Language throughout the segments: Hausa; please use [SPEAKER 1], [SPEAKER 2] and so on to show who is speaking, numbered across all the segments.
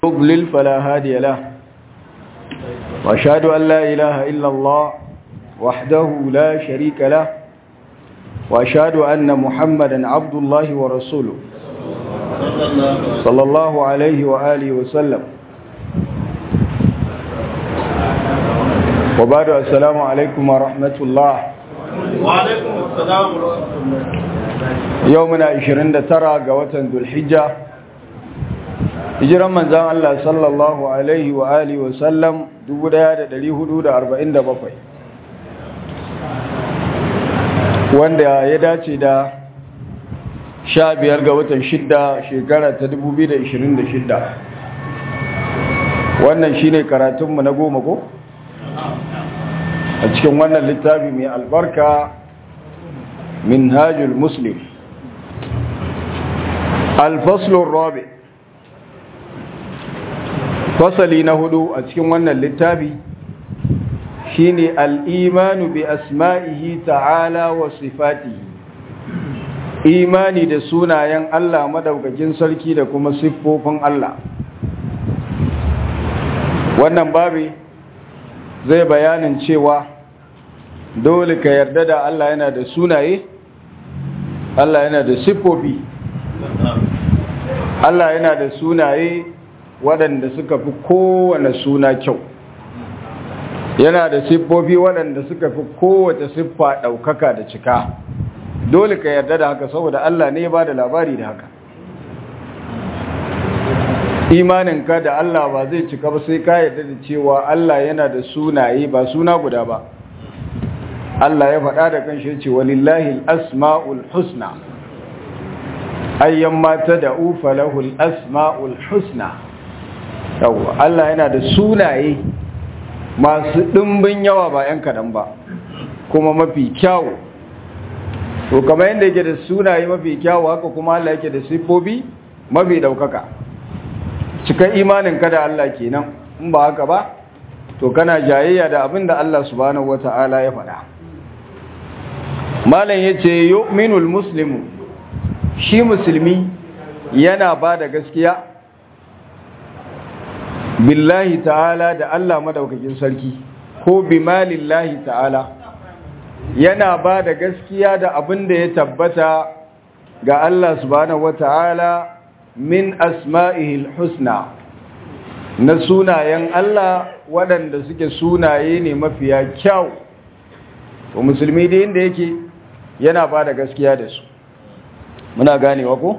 [SPEAKER 1] يضلل فلا هادي له وأشهد أن لا إله إلا الله وحده لا شريك له وأشهد أن محمدا عبد الله ورسوله صلى الله عليه وآله وسلم وبعد السلام عليكم ورحمة الله
[SPEAKER 2] وعليكم السلام ورحمة الله
[SPEAKER 1] يومنا 29 ga watan Dhulhijja hijiran manzan Allah sallallahu alaihi wa alihi wa sallam 1447 wanda ya dace da 15 ga watan 6 shekara ta 2026 wannan shine karatunmu na goma ko a cikin wannan littafi mai albarka minhajul muslim alfaslun rabi fasali na hudu a cikin wannan littafi shine al'imanu bi asma'ihi ta'ala wa sifatihi imani da sunayen Allah madaukakin sarki da kuma siffofin Allah wannan babi zai bayanin cewa dole ka yarda da Allah yana da sunaye Allah yana da siffofi Allah yana da sunaye waɗanda suka fi kowane suna kyau yana da siffofi waɗanda suka fi kowace siffa ɗaukaka da cika dole ka yarda da haka saboda Allah ne ba da labari da haka imaninka da Allah ba zai cika ba sai ka yarda da cewa Allah yana da sunaye ba suna guda ba Allah ya faɗa da kan shi ce walillahi asma'ul husna ayyan mata da ufa lahul asma'ul husna yawwa Allah yana da sunaye masu ɗimbin yawa ba 'yan kaɗan ba kuma mafi kyawu to kamar yadda yake da sunaye mafi kyawu haka kuma Allah yake da siffofi mafi ɗaukaka cika imanin ka da Allah kenan in ba haka ba to kana jayayya da abin da Allah subhanahu wata'ala ya faɗa malam yace yu'minul muslimu shi musulmi yana ba da gaskiya billahi ta'ala da Allah madaukakin sarki ko bi malillahi ta'ala yana ba da gaskiya da abin da ya tabbata ga Allah subhanahu wata'ala min asma'ihil husna na sunayen Allah waɗanda suke sunaye ne mafiya kyau to musulmi da inda yake yana ba da gaskiya da su muna ganewa ko?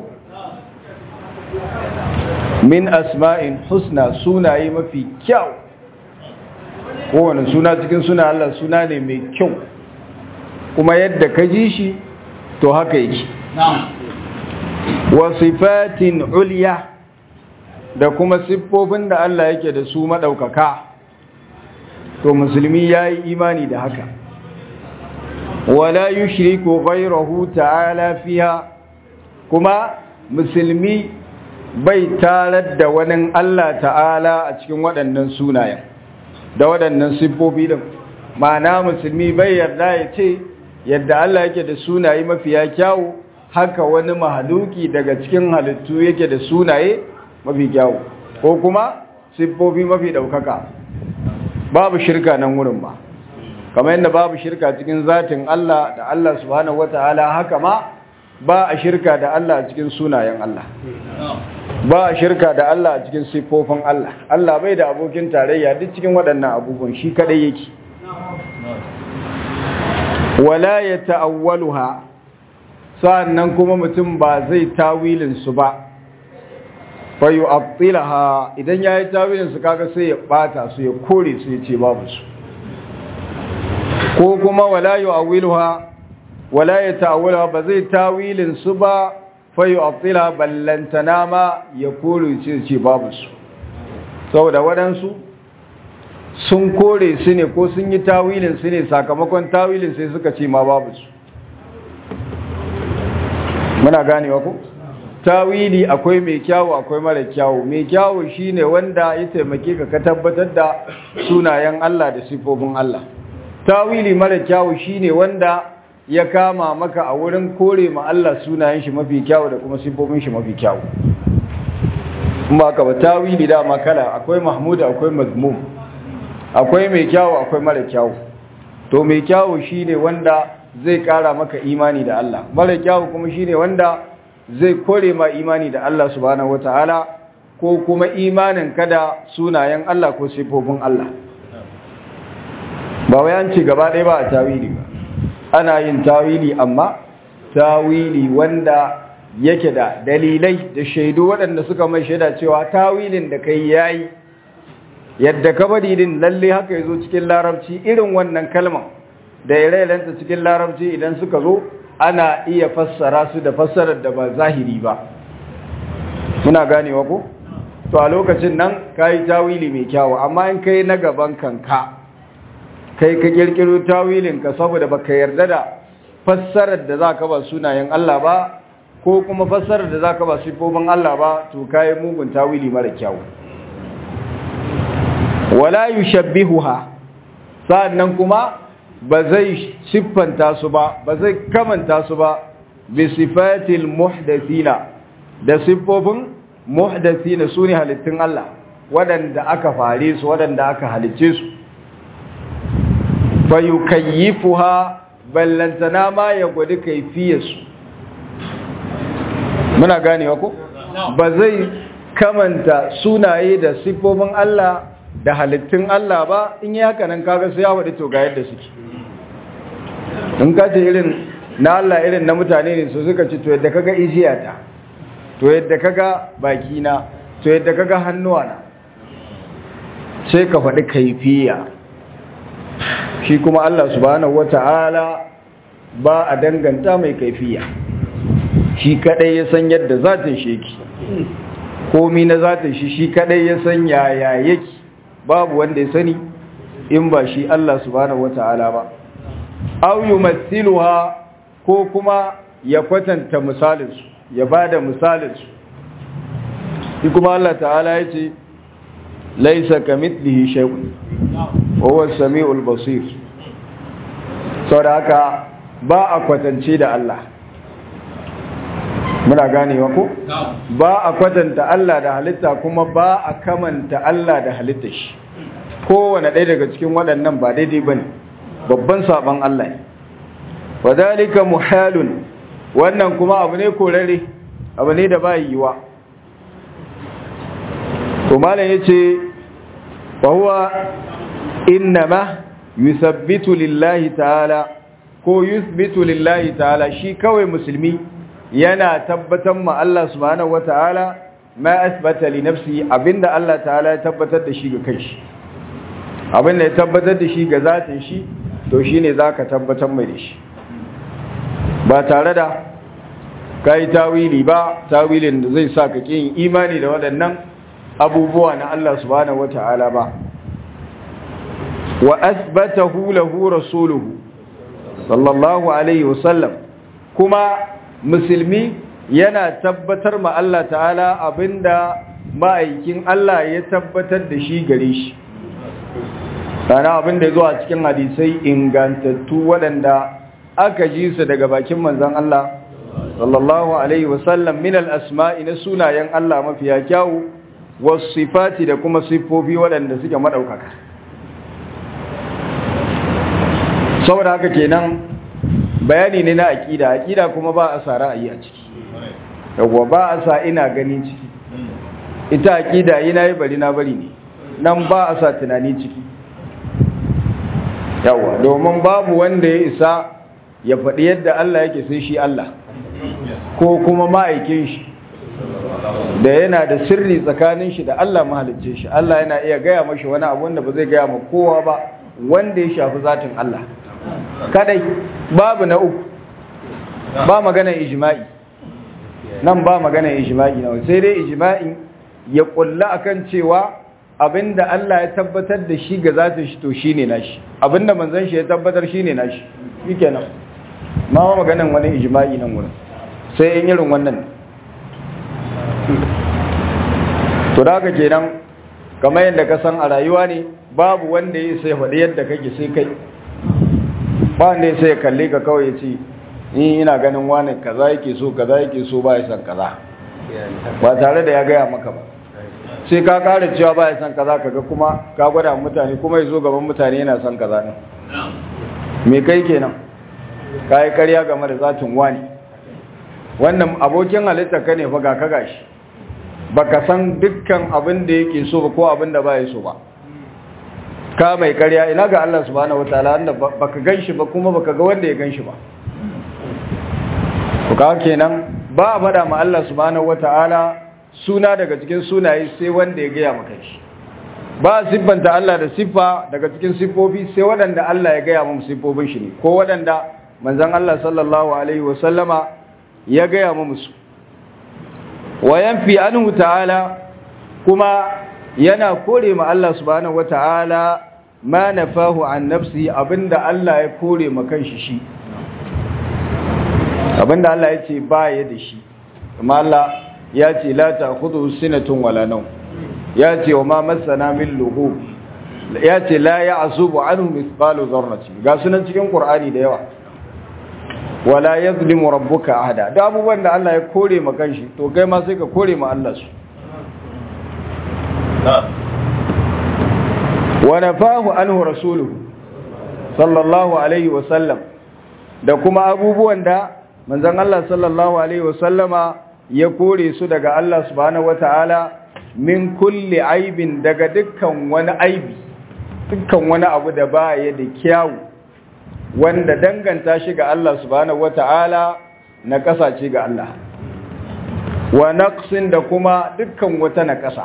[SPEAKER 1] min asma'in husna sunaye mafi kyau kowane suna cikin suna Allah suna ne mai kyau kuma yadda ka ji shi to haka yake wa sifatin uliya da kuma siffofin da Allah yake da su maɗaukaka to musulmi ya yi imani da haka wala yushriku ghayrahu ta'ala fiha kuma musulmi bai tarar da wani Allah ta'ala a cikin waɗannan sunayen da waɗannan siffofi din ma'ana musulmi bai yarda ya ce yadda Allah yake da sunaye mafiya kyawu haka wani mahaluki daga cikin halittu yake da sunaye mafi kyawu ko kuma siffofi mafi ɗaukaka babu shirka nan wurin ba kamar yadda babu shirka cikin zatin Allah da Allah subhanahu wata'ala haka ma ba a shirka da Allah a cikin sunayen Allah ba a shirka da Allah a cikin siffofin Allah Allah bai da abokin tarayya duk cikin waɗannan abubuwan shi kadai yake wala ya ta'awwaluha sa'annan kuma mutum ba zai tawilin su ba fa yu'attilaha idan yayi tawilin su kaga sai ya bata su ya kore su ya ce babu su ko kuma wala yu'awwiluha wala ya ta'awwala ba zai tawilin su ba fa yu'attila ballantana ma ya kore ce ce babu su saboda waɗansu sun kore su ne ko sun yi tawilin su ne sakamakon tawilin sai suka ce ma babu su muna ganewa ko tawili akwai mai kyawu akwai mara kyawu mai kyawu shine wanda ya taimake ka ka tabbatar da sunayen Allah da sifofin Allah tawili mara kyawu shine wanda ya kama maka a wurin kore ma Allah sunayen shi mafi kyawu da kuma sifofin shi mafi kyawu ba ka ba tawili dama kala akwai mahmud akwai mazmum akwai mai kyawu akwai mara kyawu to mai kyawu shine wanda zai kara maka imani da Allah mara kyawu kuma shine wanda zai kore ma imani da Allah subhanahu wataala ko kuma imanin kada sunayen Allah ko sifofin Allah ba wai an ce gaba ɗaya ba a tawili ba ana yin tawili amma tawili wanda yake da dalilai da shaidu waɗanda suka mai shaida cewa tawilin da kai yayi yadda ka bari din lalle haka yazo cikin larabci irin wannan kalman da ire-irenta cikin larabci idan suka zo ana iya fassara su da fassarar da ba zahiri ba muna ganewa ko to a lokacin nan kai tawili mai kyawu amma in kai na gaban kanka kai ka kirkiro tawilin ka saboda baka yarda da fassarar da zaka ba sunayen Allah ba ko kuma fassarar da zaka ba sifofin Allah ba to kai mugun tawili mara kyawu wala yushabbihuha sa'annan kuma ba zai siffanta su ba ba zai kamanta su ba bi sifatil muhdathina da siffofin muhdathina sune halittun Allah waɗanda aka fare su waɗanda aka halicce su fayukayyifuha ballantana ma ya gwadi kaifiyarsu muna ganewa ko ba zai kamanta sunaye da siffofin Allah da halittun Allah ba in yi haka nan kaga sai ya waɗi to ga yadda suke in ka ce irin na Allah irin na mutane ne su suka ce to yadda kaga ijiyata to yadda kaga bakina to yadda kaga hannuwana sai ka faɗi kaifiya shi kuma Allah subhanahu wata'ala ba a danganta mai kaifiya shi kadai ya san yadda zatin shi yake komi na zatin shi shi kadai ya san yaya yake babu wanda ya sani in ba shi Allah subhanahu wata'ala ba aw yumathiluha ko kuma ya kwatanta misalinsu ya bada misalinsu shi kuma Allah ta'ala yace laisa kamithlihi shay'un wa huwa as-sami'ul basir saboda haka ba a kwatance da Allah muna ganewa ko ba a kwatanta Allah da halitta kuma ba a kamanta Allah da halitta shi kowane ɗaya daga cikin waɗannan ba daidai bane babban saban Allah ne wadhalika muhalun wannan kuma abu ne korare abu ne da ba yiwa to malam yace wa huwa innama yuthabbitu lillahi ta'ala ko yuthbitu lillahi ta'ala shi kawai musulmi yana tabbatar ma Allah subhanahu wata'ala ma asbata li nafsi abinda Allah ta'ala ya tabbatar da shi ga kanshi abinda ya tabbatar da shi ga zatin shi to shine zaka tabbatar mai da shi ba tare da kai tawili ba tawilin da zai sa ka kin imani da waɗannan abubuwa na Allah subhanahu wata'ala ba wa asbatahu lahu rasuluhu sallallahu alaihi wasallam kuma musulmi yana tabbatar ma Allah ta'ala abinda ma'aikin Allah ya tabbatar da shi gare shi sana abinda ya zo a cikin hadisai ingantattu waɗanda aka ji su daga bakin manzon Allah sallallahu alaihi wasallam min al-asma'i na sunayen Allah mafiya kyawu wasu sifati da kuma siffofi waɗanda suke maɗaukaka saboda haka kenan bayani ne na aƙida aƙida kuma ba a sa ra'ayi a ciki yawwa ba a sa ina ganin ciki ita aƙida yi na yi bari na bari ne nan ba a sa tunani ciki yawwa domin babu wanda ya isa ya faɗi yadda Allah yake sai shi Allah ko kuma ma'aikin shi da yana da sirri tsakanin shi da Allah mahalicce shi Allah yana iya gaya mashi wani abu wanda ba zai gaya ma kowa ba wanda ya shafi zatin Allah kadai babu na uku ba maganar ijma'i nan ba maganar ijma'i na sai dai ijma'i ya kulla akan cewa abinda Allah ya tabbatar da shi ga zatin shi to shine nashi abinda manzon shi ya tabbatar shine nashi shikenan ma maganar wani ijma'i nan wurin sai in irin wannan to da haka kenan kamar yadda ka san a rayuwa ne babu wanda ya sai faɗi yadda kake sai kai ba wanda ya sai kalle ka kawai ya ce ni ina ganin wani kaza yake so kaza yake so ba ya san kaza ba tare da ya gaya maka ba sai ka ƙara cewa ba ya san kaza kaga kuma ka gwada mutane kuma ya zo gaban mutane yana son kaza ne me kai kenan ka yi karya game da zatin wani wannan abokin halitta ka ne fa ga ka gashi baka san dukkan abin da yake so ba ko abin da ba ya so ba ka mai karya ina ga Allah subhanahu wataala wanda baka ganshi ba kuma baka ga wanda ya ganshi ba to ka kenan ba a faɗa ma Allah subhanahu wataala suna daga cikin sunaye sai wanda ya gaya maka shi ba a siffanta Allah da siffa daga cikin siffofi sai waɗanda Allah ya gaya mu siffofin shi ne ko waɗanda manzon Allah sallallahu alaihi wasallama ya gaya mu musu wa yanfi anhu ta'ala kuma yana kore ma Allah subhanahu wata'ala ma nafahu an nafsi abinda Allah ya kore ma kanshi shi abinda Allah ya ce ba ya da shi amma Allah ya ce la ta'khudhu sinatun wala nawm ya ce wa ma masana min lughub ya ce la ya'zubu anhu mithqalu dharratin ga sunan cikin Qur'ani da yawa wala yazlimu rabbuka ahada da abubuwan da Allah ya kore ma kanshi to kai ma sai ka kore ma Allah su wa nafahu anhu rasuluhu sallallahu alaihi wa sallam da kuma abubuwan da manzon Allah sallallahu alaihi wa sallama ya kore su daga Allah subhanahu wataala min kulli aibin daga dukkan wani aibi dukkan wani abu da baya da kyawu wanda danganta shi ga Allah subhanahu wata'ala na kasace ga Allah wa naqsin da kuma dukkan wata na kasa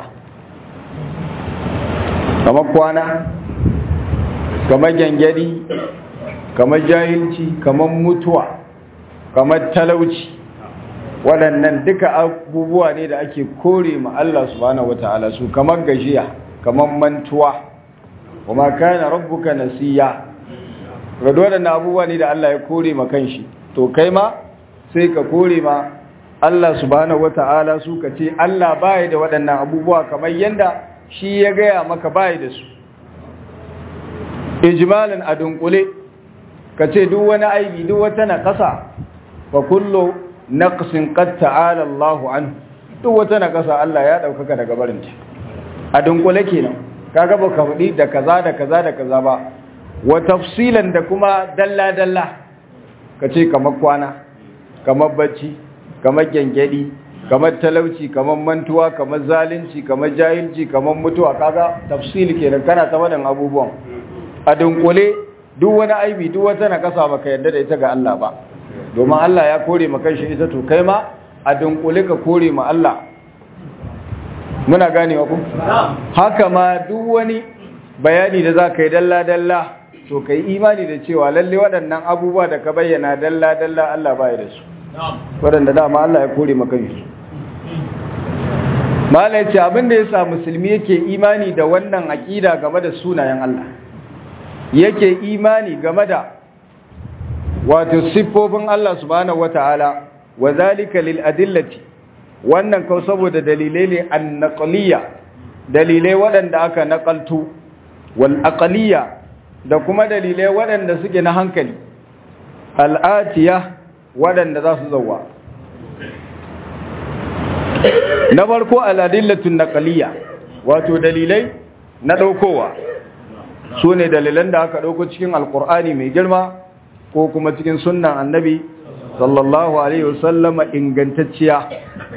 [SPEAKER 1] kamar kwana kamar gyangyadi kamar jahilci kamar mutuwa kamar talauci waɗannan duka abubuwa ne da ake kore ma Allah subhanahu wata'ala su kamar gajiya kamar mantuwa wa ma kana rabbuka nasiya ga waɗannan abubuwa ne da Allah ya kore ma kanshi to kai ma sai ka kore ma Allah subhanahu wata'ala su ka ce Allah baya da waɗannan abubuwa kamar yanda shi ya gaya maka baya da su ijmalin a dunkule ka ce duk wani aibi duk wata naƙasa fa kullu naqsin qad ta'ala Allahu an duk wata naƙasa Allah ya ɗaukaka daga barinta a dunkule kenan kaga baka faɗi da kaza da kaza da kaza ba wa tafsilan da kuma dalla-dalla ka ce kamar kwana kamar bacci kamar gyangyaɗi kamar talauci kamar mantuwa kamar zalunci kamar jahilci kamar mutuwa kaga tafsil kenan kana ta wadan abubuwan a dunkule duk wani aibi duk wata nakasa baka yarda da ita ga Allah ba domin Allah ya kore maka shi ita to kai ma a dunkule ka kore ma Allah muna ganewa ku haka ma duk wani bayani da za ka yi dalla-dalla to ka yi imani da cewa lalle waɗannan abubuwa da ka bayyana dalla-dalla Allah baya da su waɗanda dama Allah ya kore maka su malai ce abinda ya sa musulmi yake imani da wannan aƙida game da sunayen Allah yake imani game da wato siffofin Allah subhanahu wata'ala wa zalika lil adillati wannan kau saboda dalilai ne an naqliya dalilai waɗanda aka naƙaltu wal aqliya da kuma dalilai waɗanda suke na hankali al'atiya waɗanda za su zauwa na farko al'adillatun naqliya wato dalilai na ɗaukowa su ne dalilan da aka ɗauko cikin alƙur'ani mai girma ko kuma cikin sunnan annabi sallallahu alaihi wasallama ingantacciya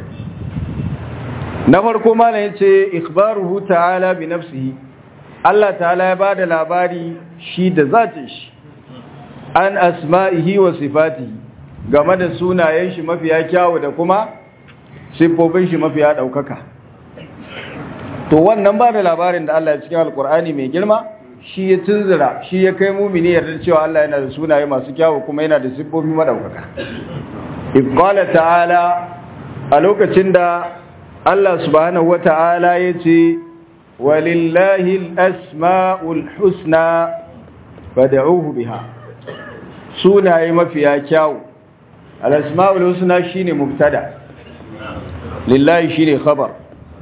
[SPEAKER 1] na farko mana ya ce ikhbaruhu ta'ala bi nafsihi Allah ta'ala ya bada labari shi da zatin shi an asma'ihi wa sifatihi game da sunayen shi mafiya kyawu da kuma siffofin shi mafiya daukaka to wannan bada labarin da Allah ya cikin alkur'ani mai girma shi ya tunzura shi ya kai mumini yarda cewa Allah yana da sunaye masu kyawu kuma yana da siffofi madaukaka iqala ta'ala a lokacin da Allah subhanahu wata'ala yace walillahi al-asma'ul husna fad'uhu biha sunaye mafiya kyawu al-asma'ul husna shine mubtada lillahi shine khabar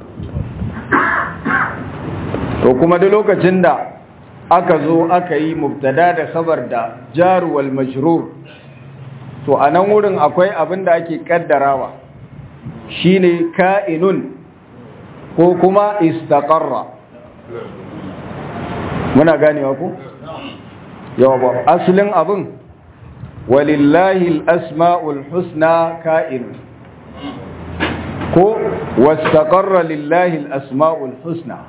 [SPEAKER 1] to kuma da lokacin da aka zo aka yi mubtada da khabar da jar wal majrur to anan wurin akwai abin da ake kaddarawa shine ka'inun ko kuma istaqarra muna ganewa ku yawa ba asalin abin walillahi al-asma'ul husna ka'in ko wastaqarra lillahi al-asma'ul husna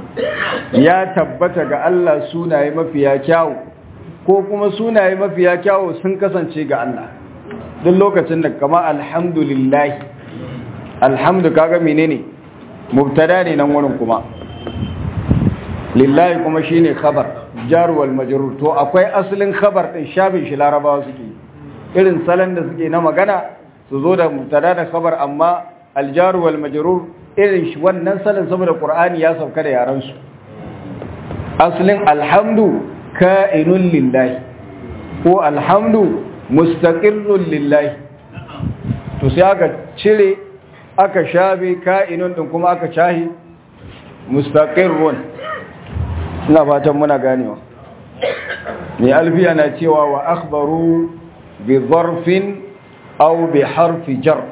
[SPEAKER 1] ya tabbata ga Allah sunaye mafiya kyawu ko kuma sunaye mafiya kyawu sun kasance ga Allah duk lokacin da kama alhamdulillah alhamdu kaga menene mubtada ne nan wurin kuma lillahi kuma shine khabar jar wal majrur to akwai asalin khabar din shafin shi larabawa suke irin salon da suke na magana su zo da mubtada da khabar amma aljar wal majrur irin shi wannan salon saboda qur'ani ya sauka da yaran su asalin alhamdu ka'inun lillahi ko alhamdu mustaqirrun lillahi to sai aka cire aka shafe ka'inun din kuma aka shahi mustaqirrun ina fatan muna ganewa ne alfiya na cewa wa akhbaru bi zarfin aw bi harfi jar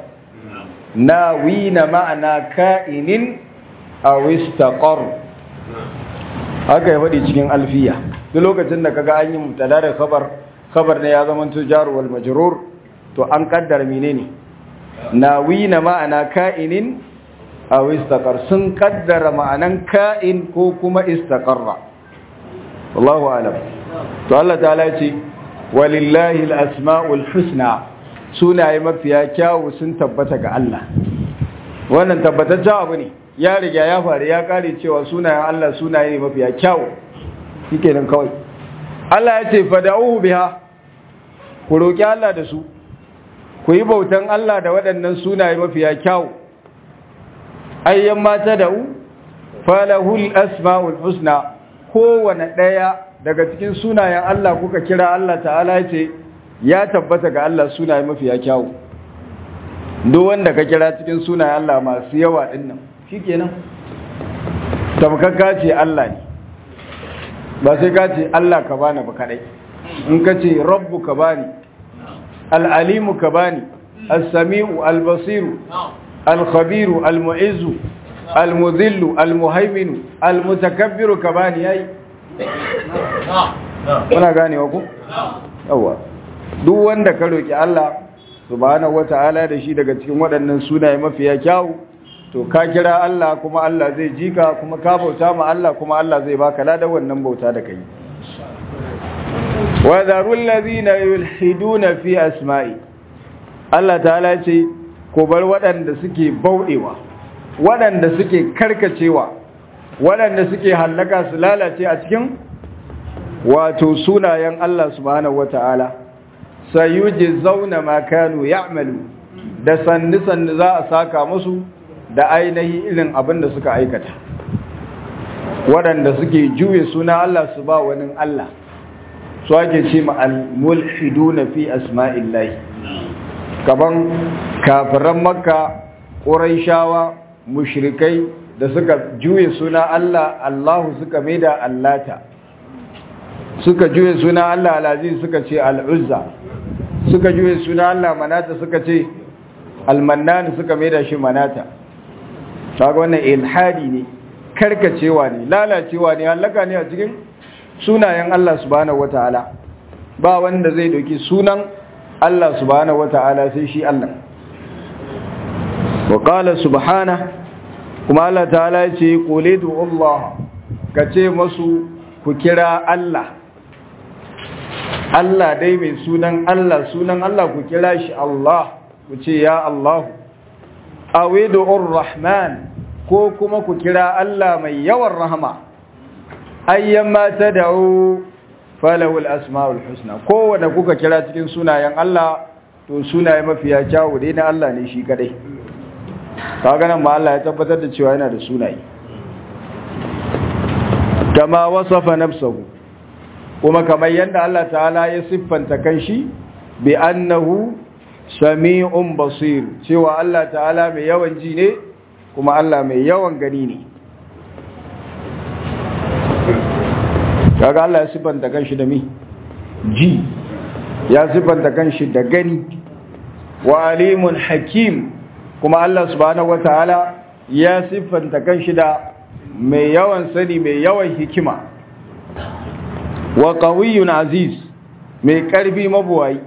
[SPEAKER 1] nawina ma'ana ka'inin aw istaqar haka ya faɗi cikin alfiya duk lokacin da kaga an yi mubtada da khabar khabar ne ya zama to jar wal majrur to an kaddara menene nawina ma'ana ka'inin aw istaqar sun kaddara ma'anan ka'in ko kuma istaqarra wallahu alam to Allah ta'ala ya ce walillahi al-asma'ul husna sunaye mafiya kyawu sun tabbata ga Allah wannan tabbataccen abu ne ya riga ya faru ya kare cewa sunayen Allah sunaye ne mafiya kyawu shikenan kawai Allah ya ce fada'uhu biha ku roki Allah da su ku yi bautan Allah da waɗannan sunaye mafiya kyawu ayyan mata da'u falahul asma'ul husna kowane ɗaya daga cikin sunayen Allah kuka kira Allah ta'ala ya ce ya tabbata ga Allah sunaye mafiya kyawu duk wanda ka kira cikin sunayen Allah masu yawa ɗin nan shi kenan tamkaka ce Allah ne ba sai ka ce Allah ka bani ba kaɗai in ka ce rabbu ka bani al'alimu ka bani al-sami'u al-basiru al-khabiru al-mu'izzu al-mudhillu al-muhaiminu al-mutakabbiru ka bani yayi kuna ganewa ku yawa duk wanda ka roki Allah subhanahu wata'ala da shi daga cikin waɗannan sunaye mafiya kyawu to ka kira Allah kuma Allah zai ji ka kuma ka bauta ma Allah kuma Allah zai baka ladan wannan bauta da kai wa zarul ladina yulhiduna fi asma'i Allah ta'ala ce ko bar waɗanda suke bauɗewa waɗanda suke karkacewa waɗanda suke hallaka su lalace a cikin wato sunayen Allah subhanahu wata'ala sayuji zauna ma kanu ya'malu da sanni sanni za a saka musu da ainihi irin abin da suka aikata waɗanda suke juye suna Allah su ba wani Allah su ake ce ma al-mulhiduna fi asma'illahi kaban kafiran makka ƙuraishawa mushrikai da suka juye suna Allah Allahu suka maida Allata suka juye suna Allah Al-Aziz suka ce Al-Uzza suka juye suna Allah Manata suka ce Al-Mannan suka maida shi Manata kaga wannan ilhadi ne karkacewa ne lalacewa ne halaka ne a cikin sunayen Allah subhanahu wataala ba wanda zai doki sunan Allah subhanahu wataala sai shi Allah wa qala subhanahu kuma Allah ta'ala ya ce qulidu Allah kace masu ku kira Allah Allah dai mai sunan Allah sunan Allah ku kira shi Allah ku ce ya Allah awidu rahman ko kuma ku kira Allah mai yawan rahama ayyamma tad'u falahu al-asmaul husna kowanne kuka kira cikin sunayen Allah to sunaye mafiya kyawu dai na Allah ne shi kadai kaga nan ma Allah ya tabbatar da cewa yana da sunaye kama wasafa nafsuhu kuma kamar yadda Allah ta'ala ya siffanta kanshi bi annahu sami'un basir cewa Allah ta'ala mai yawan ji ne kuma Allah mai yawan gani ne kaga Allah ya siffanta kanshi da mi ji ya siffanta kanshi da gani wa alimun hakim kuma Allah subhanahu wataala ya siffanta kanshi da mai yawan sani mai yawan hikima wa qawiyyun aziz mai karfi mabuwayi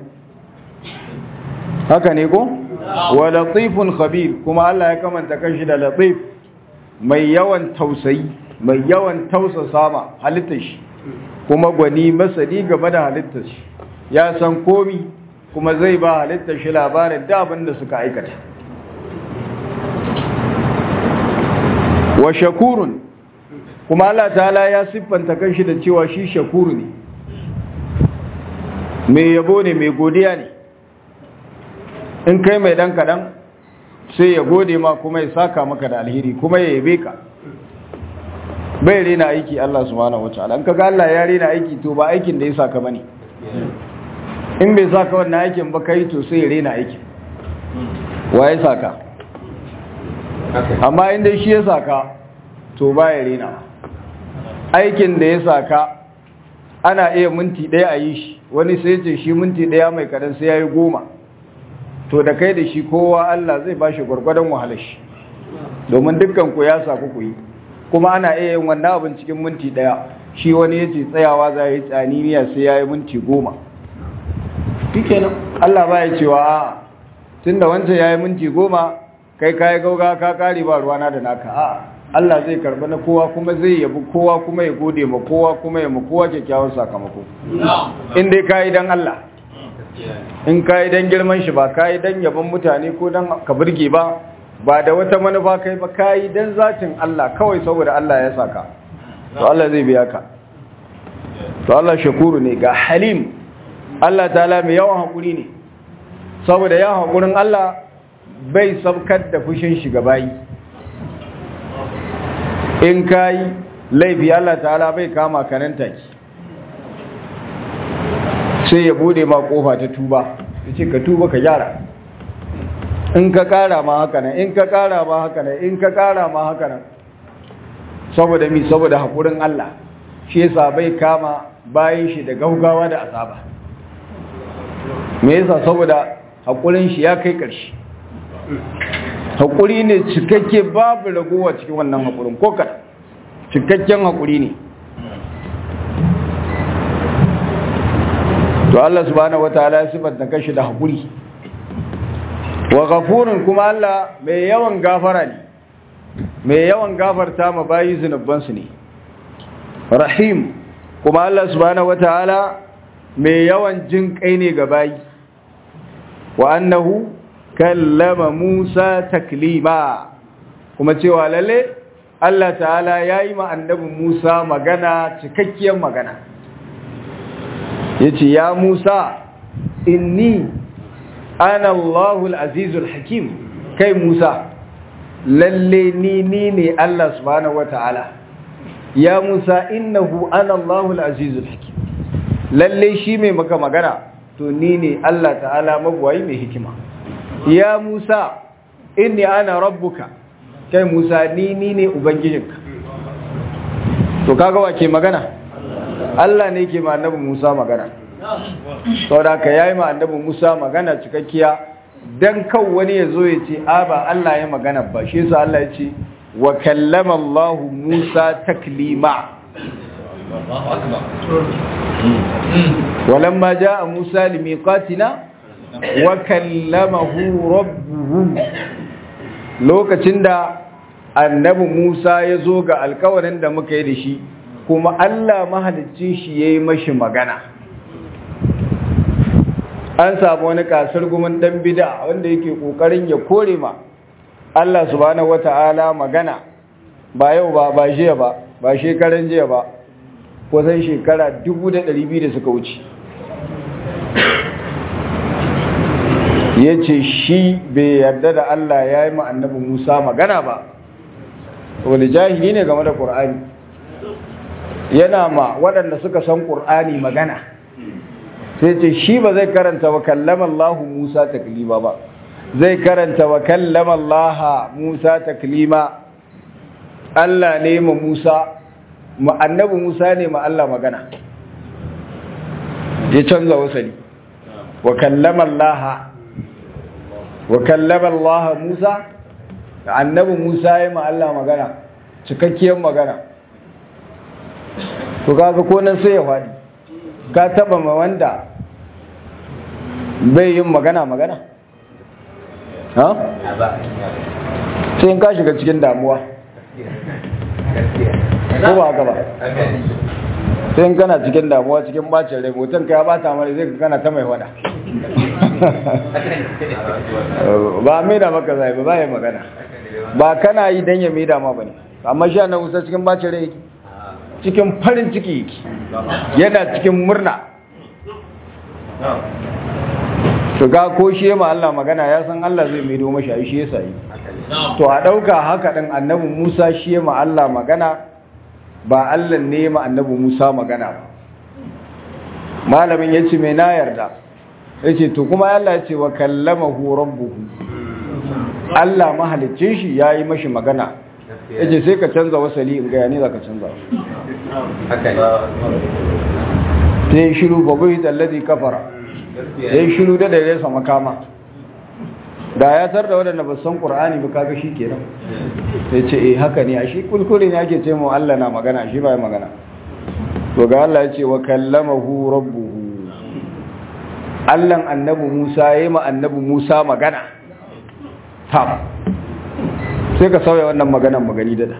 [SPEAKER 1] haka ne ko wa latifun khabir kuma Allah ya kamanta kanshi da latif mai yawan tausayi mai yawan tausasa ma halittar shi kuma gwani masani game da halittar shi ya san komi kuma zai ba halittar shi labarin da abin da suka aikata wa shakurun kuma Allah ta'ala ya siffanta kanshi da cewa shi shakuru ne mai yabo ne mai godiya ne in kai mai dan kadan sai ya gode ma kuma ya saka maka da alheri kuma ya yabe ka bai rena aiki Allah subhanahu wataala in kaga Allah ya rena aiki to ba aikin da ya saka bane in bai saka wannan aikin ba kai to sai ya rena aikin wa ya saka amma inda shi ya saka to ba ya rena aikin da ya saka ana iya minti ɗaya a yi shi wani sai ce shi minti ɗaya mai kadan sai ya yi goma to da kai da shi kowa Allah zai ba shi gwargwadon wahalar shi domin dukkan ku ya saku ku yi kuma ana iya yin wannan abin cikin minti ɗaya shi wani ya ce tsayawa za yi tsaniniya sai ya yi minti goma shikenan Allah ba ya cewa a tun da wancan ya yi minti goma kai ka yi gauga ka kare ba ruwana da naka a Allah zai karba na kowa kuma zai yabi kowa kuma ya gode ma kowa kuma ya ma kowa kyakkyawan sakamako in dai ka yi don Allah in ka yi don girman shi ba ka yi don yabon mutane ko don ka birge ba ba da wata manufa kai ba ka yi don zatin Allah kawai saboda Allah ya saka to Allah zai biya ka to Allah shakuru ne ga halim Allah ta'ala mai yawan haƙuri ne saboda ya haƙurin Allah bai sabkar da fushin shi bayi in ka yi laifi Allah ta'ala bai kama kanan take sai ya bude ma kofa ta tuba ya ce ka tuba ka gyara in ka kara ma haka nan in ka kara ma haka nan in ka kara ma haka nan saboda mi saboda haƙurin Allah shi yasa bai kama bayan shi da gaugawa da azaba me yasa saboda haƙurin shi ya kai ƙarshe haƙuri ne cikakke babu ragowa cikin wannan haƙurin ko kaɗan cikakken haƙuri ne to Allah subhanahu wataala ya sifanta kashi da haƙuri wa ghafurun kuma Allah mai yawan gafara ne mai yawan gafarta ma bayi zunubansu ne rahim kuma Allah subhanahu wataala mai yawan jin kai ne ga bayi wa annahu kallama Musa taklima kuma cewa lalle Allah ta'ala yayi ma annabi Musa magana cikakkiyar magana yace ya Musa inni ana Allahul Azizul Hakim kai Musa lalle ni ni ne Allah subhanahu wataala ya Musa innahu ana Allahul Azizul Hakim lalle shi mai maka magana to ni ne Allah ta'ala mabuwayi mai hikima ya Musa inni ana rabbuka kai Musa ni ni ne ubangijinka to kaga wa ke magana Allah ne ke ma annabi Musa magana saboda ka yayi ma annabi Musa magana cikakkiya dan kan wani ya zo ya ce a ba Allah ya magana ba shi yasa Allah ya ce wa kallama Allah Musa taklima ولما جاء موسى لميقاتنا وكلمه ربه lokacin da annabi Musa ya zo ga alkawarin da muka yi da shi kuma Allah mahalicci shi ya yi mashi magana an samu wani kasar gumin dan bida wanda yake kokarin ya kore ma Allah subhanahu wata'ala magana ba yau ba ba jiya ba ba shekaran jiya ba kusan shekara 1200 da suka wuce ya ce shi bai yarda da Allah ya yi annabi Musa magana ba wani jahili ne game da ƙur'ani yana ma waɗanda suka san ƙur'ani magana sai ce shi ba zai karanta wa kallama Allah Musa taklima ba zai karanta wa kallama Allah Musa taklima Allah ne ma Musa annabi Musa ne ma Allah magana ya canza wasali wa kallama Allah wa kallama Allah Musa annabi Musa ya ma Allah magana cikakkiyar magana to kaga ko nan sai ya faɗi ka taba ma wanda bai yin magana magana ha sai in ka shiga cikin damuwa ko ba haka ba sai in kana cikin damuwa cikin bacin rai mutum ka ya bata mara zai ka kana ta mai wada ba mai da maka zai ba ya magana ba kana yi don ya mai dama ba ne amma sha na wusa cikin bacin rai yake cikin farin ciki yake yana cikin murna to ga ko shi ma Allah magana ya san Allah zai mai doma shi shi yasa yi to a dauka haka din annabi Musa shi ma Allah magana ba Allah ne ma annabi Musa magana ba malamin yace me na yarda yace to kuma Allah yace wa kallamahu rabbuhu Allah mahalicin shi yayi mashi magana yace sai ka canza wasali in ga yani zaka canza sai shiru bagoyi alladhi kafara sai shiru da dare sa makama da ya tar da wadanda ba san qur'ani ba kaga kenan sai ce eh haka ne a shi kulkure ne ake ce mu Allah na magana shi ba magana to ga Allah ya ce wa kallamahu rabbuhu Allah annabi Musa yayi ma annabi Musa magana ta sai ka sauya wannan maganan magani dada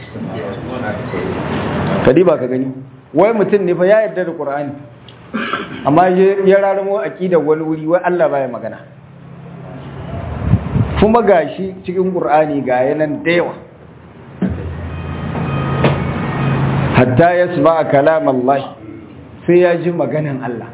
[SPEAKER 1] kadi ba ka gani wai mutum ne fa ya yarda da Qur'ani amma ya raramo aqidar wani wuri wai Allah baya magana kuma gashi cikin Qur'ani ga yanan da yawa hatta yasma kalam Allah sai ya ji maganan Allah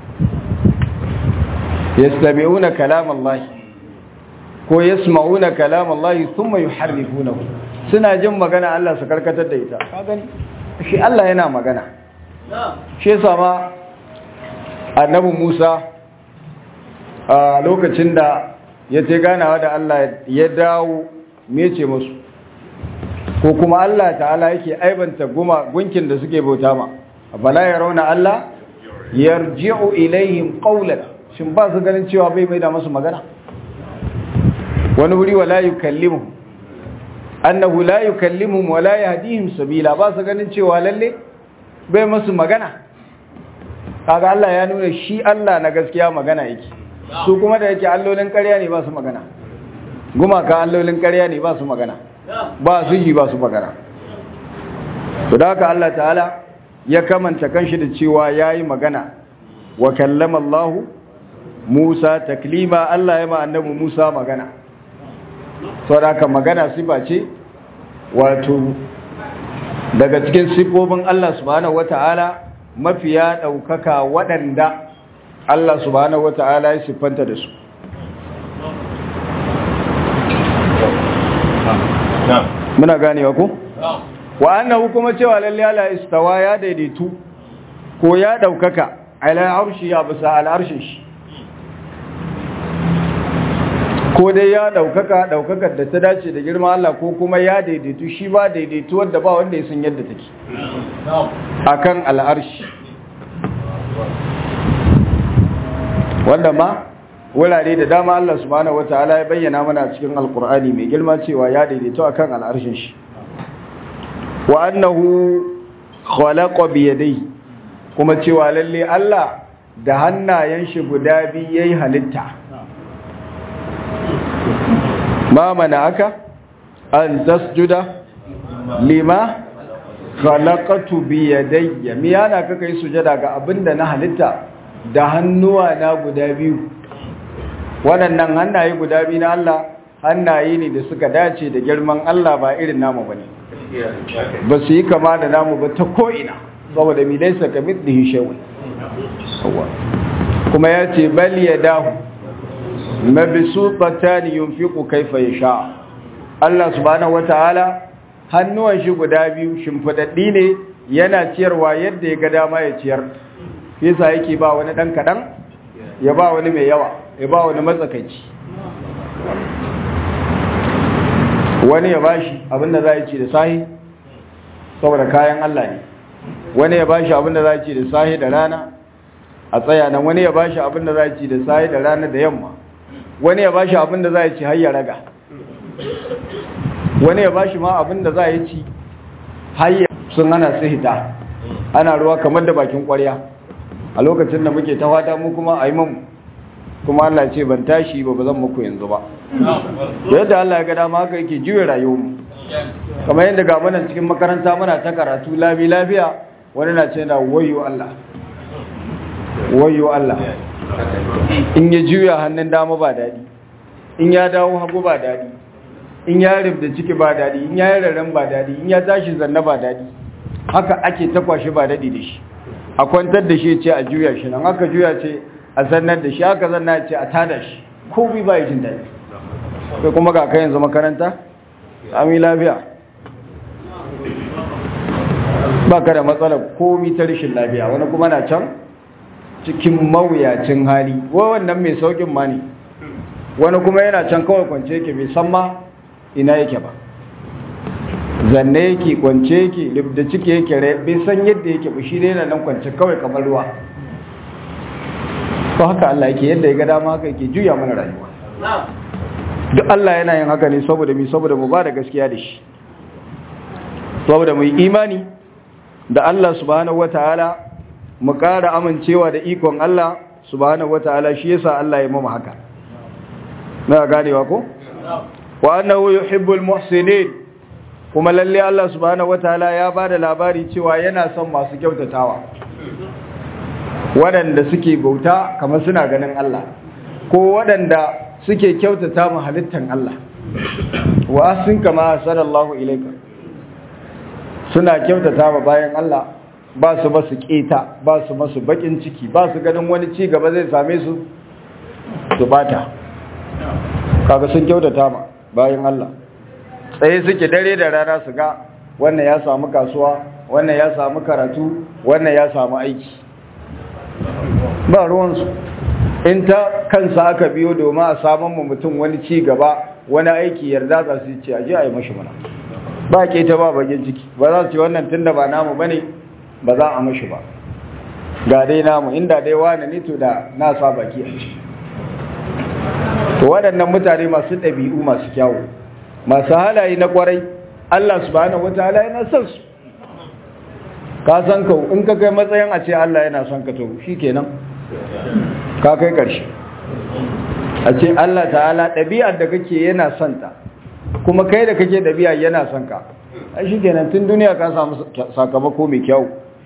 [SPEAKER 1] yastabi'una kalam Allah ko yasma'una kalam Allah thumma yuharrifunahu suna jin magana Allah su karkatar da ita ka gani shi Allah yana magana shi yasa ma annabi Musa a lokacin da ya ce ganawa da Allah ya dawo mece musu ko kuma Allah ta'ala yake aibanta guma gunkin da suke bauta ma bala ya rauna Allah yarji'u ilaihim qawlan shin ba su ganin cewa bai mai da masu magana wani wuri wala yukallimuhum annahu la yukallimuhum wa la yahdihim sabila ba su ganin cewa lalle bai masu magana kaga Allah ya nuna shi Allah na gaskiya magana yake su kuma da yake allolin ƙarya ne ba su magana gumaka allolin ƙarya ne ba su magana ba su ji ba su magana to da haka Allah ta'ala ya kamanta kanshi da cewa yayi magana wa kallama Allah Musa taklima Allah ya ma annabi Musa magana saboda haka magana sifa ce wato daga cikin sifofin Allah subhanahu wata'ala mafiya ɗaukaka waɗanda Allah subhanahu wata'ala ya siffanta da su muna ganewa ko wa annahu kuma cewa lalle Allah istawa ya daidaitu ko ya ɗaukaka ala arshi ya bisa al'arshin shi ko dai ya ɗaukaka ɗaukakar da ta dace da girma Allah ko kuma ya daidaitu shi ba daidaitu wadda ba wanda ya san yadda take akan al'arshi wanda ma wurare da dama Allah subhanahu wataala ya bayyana mana cikin alkur'ani mai girma cewa ya daidaito akan al'arshin shi wa annahu khalaqa bi yadayhi kuma cewa lalle Allah da hannayen shi guda biyu yayi halitta ma mana aka an tasjuda lima khalaqatu bi yadayya me yana kaka yi sujada ga abinda na halitta da hannuwa na guda biyu waɗannan hannaye guda biyu na Allah hannaye ne da suka dace da girman Allah ba irin namu bane ba su yi kama da namu ba ta ko'ina saboda mi laisa ka mithlihi shay'un kuma ya ce bal yadahu mabsuutatan yunfiqu kayfa yasha Allah subhanahu wataala hannuwan shi guda biyu shimfidaddi ne yana ciyarwa yadda ya ga dama ya ciyar yasa yake ba wani dan kadan ya ba wani mai yawa ya ba wani matsakaici wani ya bashi abinda za a ci da sahi saboda kayan Allah ne wani ya bashi abinda za a ci da sahi da rana a tsaya nan wani ya bashi abinda za a ci da sahi da rana da yamma wani ya bashi abinda za a ci har ya raga wani ya bashi ma abin da za a yi ci hayya sun hana su hita ana ruwa kamar da bakin kwarya a lokacin da muke ta fata mu kuma a yi mamu kuma Allah ce ban tashi ba ba zan muku yanzu ba yadda Allah ya ga dama haka yake juya rayuwarmu kamar yadda ga mana cikin makaranta muna ta karatu labi lafiya wani na ce na wayo Allah wayo Allah in ya juya hannun dama ba daɗi in ya dawo hagu ba daɗi in ya rubda ciki ba daɗi in ya yi rarren ba daɗi in ya tashi zanna ba daɗi haka ake ta kwashi ba daɗi da shi a kwantar da shi ce a juya shi nan aka juya ce a zannar da shi haka zanna ce a tada shi ko bi ba yi jin daɗi kai kuma ga kai yanzu makaranta ami lafiya ba ka da matsalar komi ta rashin lafiya wani kuma na can cikin mawuyacin hali wa wannan mai saukin ma ne wani kuma yana can kawai kwance yake bai san ma ina yake ba zanne yake kwance yake da ciki yake bai san yadda yake ba shi dai yana nan kwance kawai kamar ruwa ko haka Allah yake yadda ya ga dama haka yake juya mana rayuwa duk Allah yana yin haka ne saboda mu saboda mu ba da gaskiya da shi saboda mu yi imani da Allah subhanahu wataala mu ƙara amincewa da ikon Allah subhanahu wataala shi yasa Allah ya mama haka na ganewa ko wa annahu yuhibbul muhsinin kuma lalle Allah subhanahu wataala ya bada labari cewa yana son masu kyautatawa waɗanda suke bauta kamar suna ganin Allah ko waɗanda suke kyautata mu halittan Allah wa asin kama sallallahu ilaika suna kyautata ma bayan Allah ba su ba su keta ba su masu bakin ciki ba su ganin wani ci gaba zai same su su bata kaga sun kyautata ma bayan Allah tsaye suke dare da rana su ga wannan ya samu kasuwa wannan ya samu karatu wannan ya samu aiki ba ruwansu in ta kansa aka biyo domin a samun mu mutum wani ci gaba wani aiki yarda za su ce aje a yi mashi mana ba ke ta ba bagin ciki ba za su ce wannan tun da ba namu bane ba za a mashi ba ga dai namu inda dai wani ne to da na sa baki a ci to waɗannan mutane masu ɗabi'u masu kyawu masu halaye na kwarai Allah subhanahu wataala yana son su ka san ka in ka kai matsayin a ce Allah yana son ka to shikenan ka kai ƙarshe a ce Allah ta'ala ɗabi'ar da kake yana son ta kuma kai da kake ɗabi'a yana son ka a shi kenan tun duniya ka samu sakamako mai kyau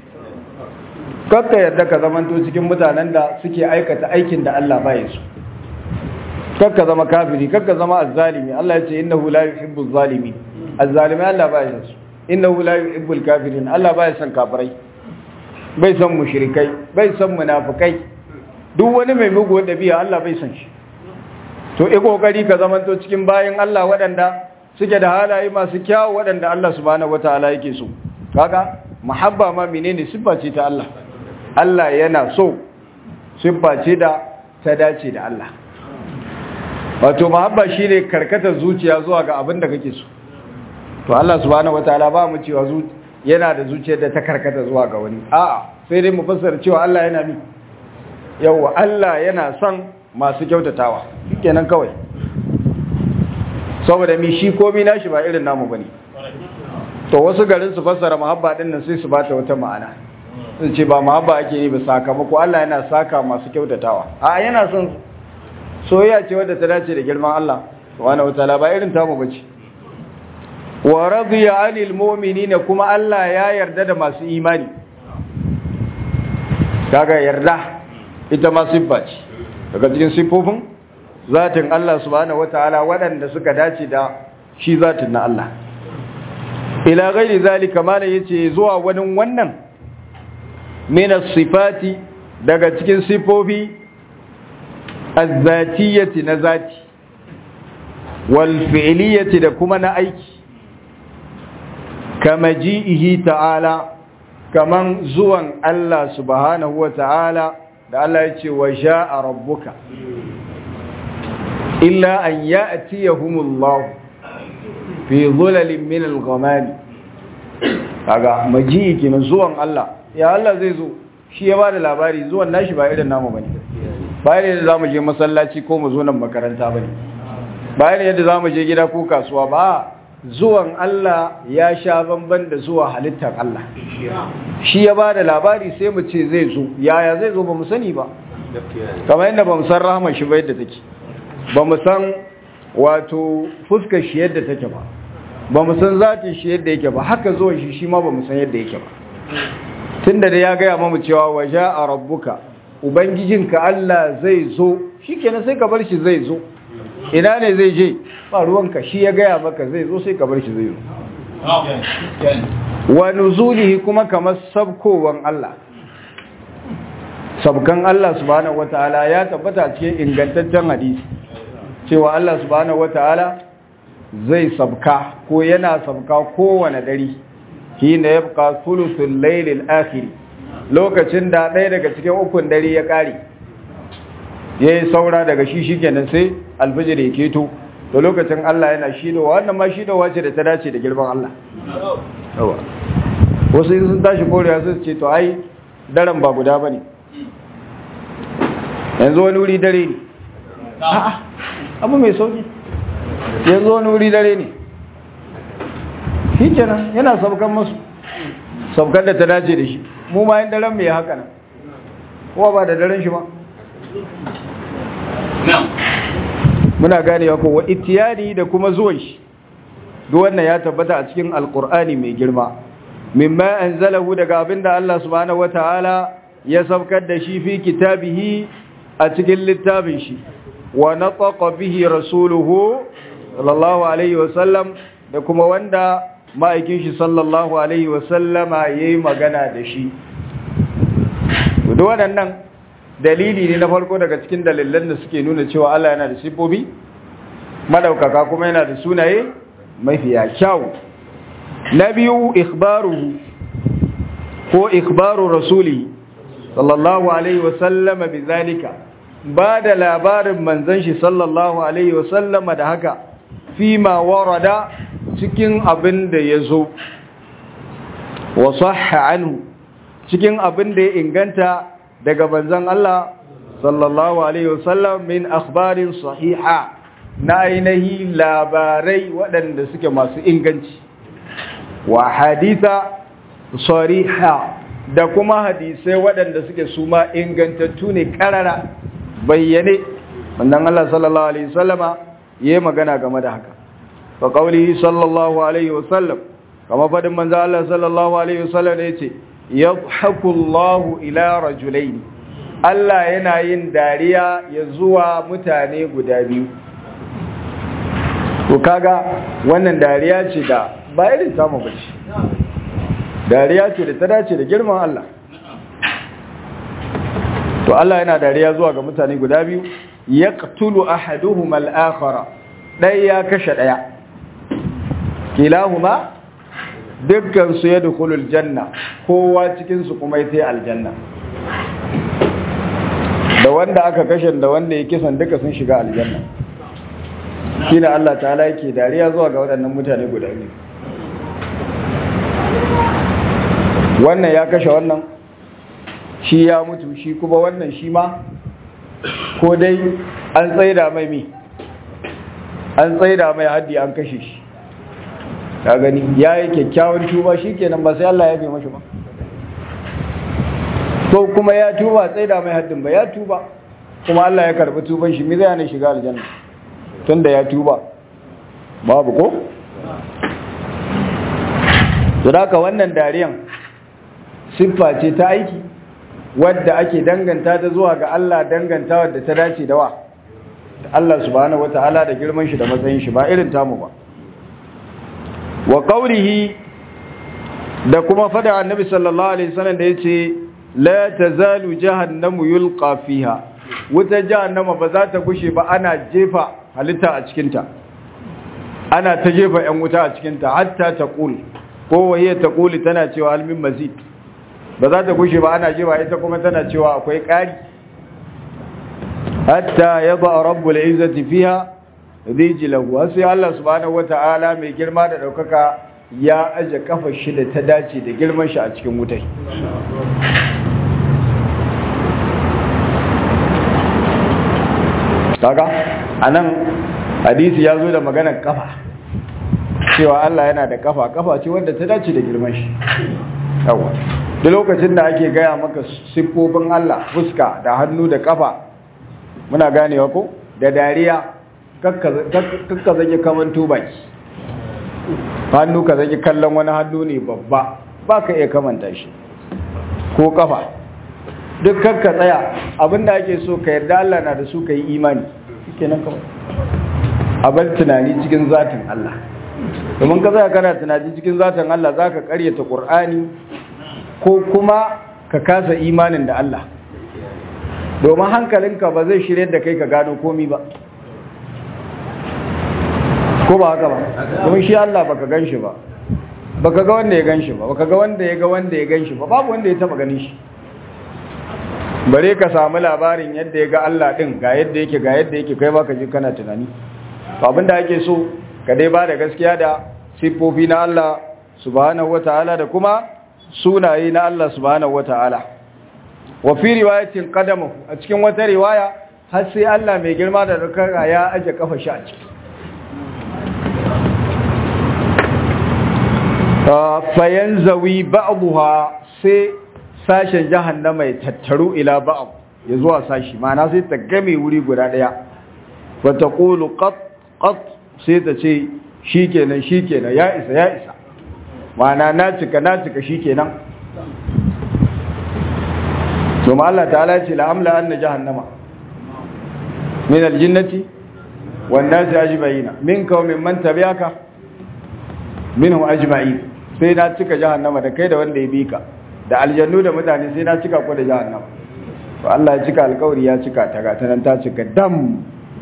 [SPEAKER 1] kakka yadda ka zamanto cikin mutanen da suke aikata aikin da Allah baya su kakka zama kafiri kakka zama azzalimi Allah ya ce innahu la yuhibbu zalimi azzalimi Allah baya su innahu la yuhibbul kafirin Allah baya son kafirai bai son mushrikai bai son munafikai duk wani mai mugu dabi'a Allah bai son shi to i kokari ka zamanto cikin bayin Allah waɗanda suke da halaye masu kyawu waɗanda Allah subhanahu wataala yake so kaga muhabba ma menene siffa ce ta Allah Allah yana so siffa ce da ta dace da Allah wato muhabba shine karkatar zuciya zuwa ga abin da kake so to Allah subhanahu wataala ba mu cewa yana da zuciyar da ta karkata zuwa ga wani a'a sai dai mu fassara cewa Allah yana mi yawa Allah yana son masu kyautatawa kenan kawai saboda mi shi komai nashi ba irin namu bane to wasu garin su fassara muhabba din nan sai su bata wata ma'ana sun ce ba muhabba ake yi ba sakamako Allah yana saka masu kyautatawa a yana son soyayya ce wadda ta dace da girman Allah subhanahu wataala ba irin tamu bace wa radiya anil mu'minina kuma Allah ya yarda da masu imani kaga yarda ita ma siffa ce daga cikin siffofin zatin Allah subhanahu wataala waɗanda suka dace da shi zatin na Allah ila ghairi zalika mana yace zuwa wani wannan min sifati daga cikin siffofi az-zatiyati na zati wal fi'liyati da kuma na aiki kama ji'ihi ta'ala kaman zuwan Allah subhanahu wa ta'ala da Allah ya ce wa sha'a rabbuka illa an ya'tiyahumullahu fi dhulalin min al-ghamami kaga maji'i kenan zuwan Allah ya Allah zai zo shi ya bada labari zuwan nashi ba irin namu bane ba irin yadda zamu je masallaci ko mu zo nan makaranta bane ba irin yadda zamu je gida ko kasuwa ba zuwan Allah ya sha bamban da zuwa halittar Allah shi ya ba da labari sai mu ce zai zo yaya zai zo ba mu sani ba kamar yadda ba mu san rahama shi ba yadda take ba mu san wato fuskar shi yadda take ba ba mu san zatin shi yadda yake ba haka zuwan shi shi ma ba mu san yadda yake ba tunda da ya gaya mamu cewa waje a rabbuka ubangijinka Allah zai zo shi kenan sai ka bar shi zai zo ina ne zai je ba ruwanka shi ya gaya maka zai zo sai ka bar shi zai zo wa nuzulihi kuma kamar sabkowan Allah sabkan Allah subhanahu wataala ya tabbata cikin ingantaccen hadisi cewa Allah subhanahu wataala zai sabka ko yana sabka kowane dare hina yabqa thuluthul layl al-akhir lokacin da ɗaya daga cikin ukun dare ya kare yayi saura daga shi shikenan sai alfijir ya keto to lokacin Allah yana shidowa wannan ma shidowa ce da ta dace da girman Allah yawa wasu in sun tashi korewa su ce to ai daren ba guda bane yanzu wani wuri dare ne a'a abu mai sauki yanzu wani wuri dare ne shi kenan yana saukan masu saukan da ta dace da shi mu ma yin daren mai haka nan kuma ba da daren shi ba muna gane wa kowa itiyani da kuma zuwan shi duk wannan ya tabbata a cikin alkur'ani mai girma mimma anzalahu daga abinda Allah subhanahu wataala ya saukar da shi fi kitabihi a cikin littafin shi wa nataqa bihi rasuluhu sallallahu alaihi wasallam da kuma wanda ma'aikin shi sallallahu alaihi wasallama yayi magana da shi duk waɗannan dalili ne na farko daga cikin dalilan da suke nuna cewa Allah yana da sifofi madaukaka kuma yana da sunaye mafiya kyau na biyu ikhbaruhu ko ikhbaru rasuli sallallahu alaihi wasallama bizalika ba da labarin manzon shi sallallahu alaihi wasallama da haka fima warada cikin abin da ya zo wa sahha anhu cikin abin da ya inganta daga manzon Allah sallallahu alaihi wasallam min akhbarin sahiha na ainihi labarai waɗanda suke masu inganci wa haditha sariha da kuma hadisai waɗanda suke su ma ingantattu ne ƙarara bayyane wannan Allah sallallahu alaihi wasallama yayi magana game da haka fa qawlihi sallallahu alaihi wasallam kama fadin manzo Allah sallallahu alaihi wasallam yace yadhaku Allahu ila rajulaini Allah yana yin dariya ya zuwa mutane guda biyu to kaga wannan dariya ce da ba irin samu bace dariya ce da ta dace da girman Allah to Allah yana dariya zuwa ga mutane guda biyu yaqtulu ahaduhum al-akhara dai ya kashe daya kilahuma dukkan su yadkhulul janna kowa cikin su kuma yayi aljanna da wanda aka kashe da wanda ya kisan duka sun shiga aljanna shine Allah ta'ala yake dariya zuwa ga waɗannan mutane guda biyu wannan ya kashe wannan shi ya mutu shi kuma wannan shi ma ko dai an tsaida mai mi an tsaida mai haddi an kashe shi ka gani ya yi kyakkyawan tuba shi kenan ba sai Allah ya fi mashi ba ko kuma ya tuba tsaida mai haddin ba ya tuba kuma Allah ya karbi tuban shi mi zai hana shiga aljanna tunda ya tuba babu ko to haka wannan dariyan siffa ce ta aiki wadda ake danganta ta zuwa ga Allah danganta wadda ta dace da wa Allah subhanahu wataala da girman shi da matsayin shi ba irin tamu ba wa qawlihi da kuma fada annabi sallallahu alaihi wasallam da yace la tazalu jahannamu yulqa fiha wuta jahannama ba za ta gushe ba ana jefa halitta a cikin ta ana ta jefa yan wuta a cikin ta hatta taqul ko waye taquli tana cewa almin mazid ba za ta gushe ba ana jefa ita kuma tana cewa akwai ƙari hatta yaba rabbul izzati fiha rijlahu sai Allah subhanahu wata'ala mai girma da daukaka ya aje kafa shi da ta dace da girman shi a cikin wutai kaga anan hadisi ya zo da maganar kafa cewa Allah yana da kafa kafa ce wanda ta dace da girman shi yawa duk lokacin da ake gaya maka siffofin Allah fuska da hannu da kafa muna ganewa ko da dariya kakka zage kaman tubaki hannu ka zage kallon wani hannu ne babba ba ka iya kamanta shi ko kafa duk kakka tsaya abinda ake so ka yarda Allah na da su ka yi imani kenan kawai a bar tunani cikin zatin Allah domin ka tsaya kana tunani cikin zatin Allah za ka karyata ƙur'ani ko kuma ka kasa imanin da Allah domin hankalinka ba zai shirye da kai ka gano komi ba ko ba haka ba domin shi Allah baka gan shi ba baka ga wanda ya gan shi ba baka ga wanda ya ga wanda ya gan shi ba babu wanda ya taba ganin shi bare ka samu labarin yadda ya ga Allah din ga yadda yake ga yadda yake kai baka ji kana tunani abinda ake so ka dai ba da gaskiya da siffofi na Allah subhanahu wataala da kuma sunaye na Allah subhanahu wataala wa fi riwayatin qadamu a cikin wata riwaya har sai Allah mai girma da dukkan ya aje kafa shi a ciki fa yanzawi ba'daha sai sashen jahannama ya tattaru ila ba'd ya zuwa sashi ma'ana sai ta game wuri guda daya wa taqulu qat qat sai ta ce shikenan shikenan ya isa ya isa ma'ana na cika na cika shikenan to ma Allah ta'ala ce la amla anna jahannama min aljinnati wan nasi ajma'ina minka wa mimman tabi'aka minhum ajma'in sai na cika jahannama da kai da wanda ya bi ka da aljannu da mutane sai na cika ku da jahannama to Allah ya cika alkawari ya cika ta ga tanan ta cika dam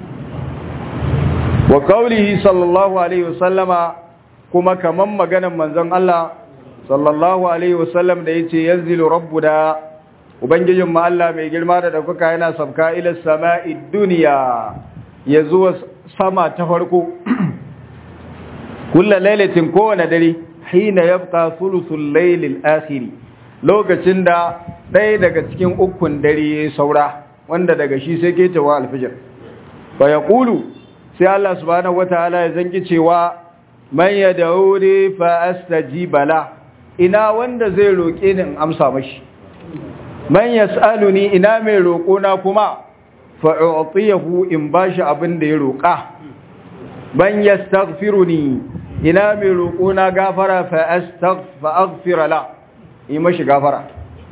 [SPEAKER 1] wa qawlihi sallallahu alaihi wasallama kuma kaman maganan manzon Allah sallallahu alaihi wasallam da yace yanzilu rabbuna ubangijin mu Allah mai girma da daukaka yana sabka ila sama'i dunya ya zuwa sama ta farko kullu lailatin kowane dare hina yabqa thuluthul laylil akhir lokacin da ɗaya daga cikin ukun dare ya saura wanda daga shi sai ke cewa alfijir fa yaqulu sai Allah subhanahu wataala ya zangi cewa man yad'uni fa astajiba la ina wanda zai roke ni in amsa mashi man yas'aluni ina mai roko na kuma fa u'tiyahu in bashi abin da ya roka man yastaghfiruni ina mai roko na gafara fa astaghfira la yi mashi gafara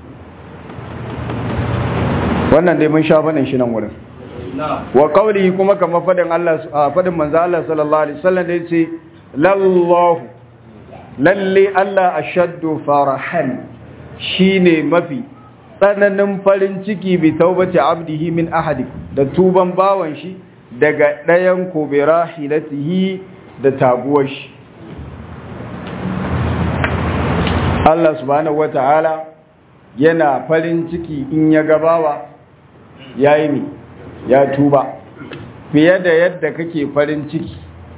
[SPEAKER 1] wannan dai mun sha banin shi nan wurin wa qawli kuma kamar fadin Allah fadin manzo Allah sallallahu alaihi wasallam da yace lallahu lalle Allah ashaddu farahan shine mafi tsananin farin ciki bi taubati abdihi min ahadi da tuban bawan shi daga ɗayan ko bi rahilatihi da taguwar shi Allah subhanahu wata'ala yana farin ciki in ya gabawa yayi mi ya tuba fiye da yadda kake farin ciki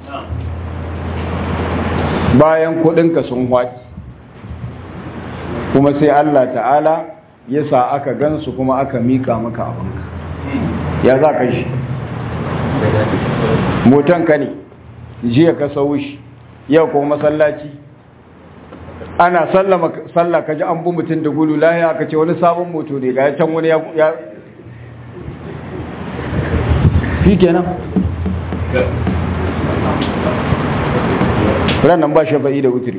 [SPEAKER 1] bayan kudinka sun hwaki kuma sai Allah ta'ala ya sa aka gansu kuma aka mika maka abinka ya za ka shi motanka ne jiya ka sau shi yau kuma masallaci ana sallah ka ji an bu mutum da gudu lahiya aka ce wani sabon moto ne ga can wani ya fi kenan ranar ba shafa'i da wutiri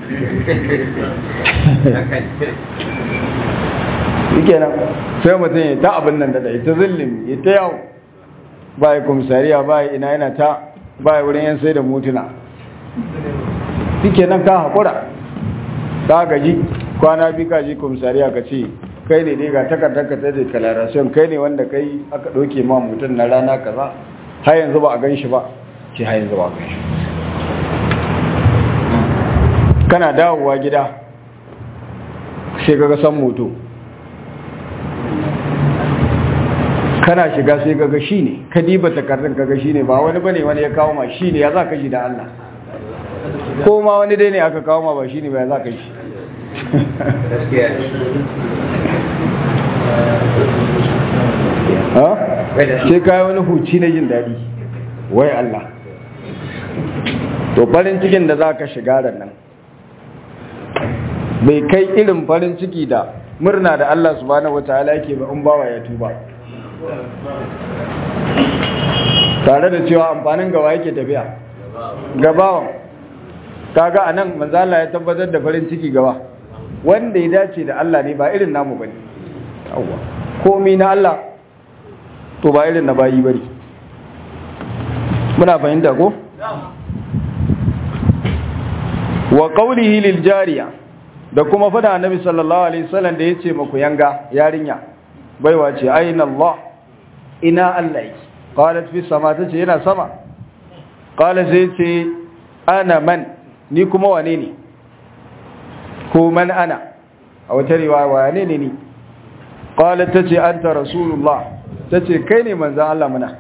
[SPEAKER 1] fi kenan sai mutum ya ta abin nan da ita zillin ya ta yau ba ya komisariya ba ya ina yana ta ba ya wurin yan sai da motuna fi kenan ka haƙura ka gaji kwana bi ka ji komisariya ka ce kai ne dai ga takardar ka ta declaration kai ne wanda kai aka ɗauke ma mutum na rana kaza har yanzu ba a gan shi ba ce har yanzu ba a gan shi kana dawowa gida sai kaga san moto kana shiga sai kaga shi ne ka diba takardun kaga shi ne ba wani bane wani ya kawo ma shi ne ya za ka shi da Allah ko ma wani dai ne aka kawo ma ba shi ne ba ya za ka shi sai kayi wani huci na jin daɗi wai Allah to farin cikin da za ka shiga da nan bai kai irin farin ciki da murna da Allah subhanahu wataala yake ba in bawa ya tuba tare da cewa amfanin gawa yake tafiya gabawan kaga anan manzo Allah ya tabbatar da farin ciki gaba wanda ya dace da Allah ne ba irin namu bane yawa komai na Allah to ba irin na bayi bane muna fahimta ko wa qawlihi lil jariya da kuma fada annabi sallallahu alaihi wasallam da yace maku yanga yarinya baiwa ce aina Allah ina Allah yake qalat fi sama tace yana sama qala sai ce ana man ni kuma wane ne ko man ana a wata riwaya wane ne ni qalat tace anta rasulullah tace kai ne manzon Allah muna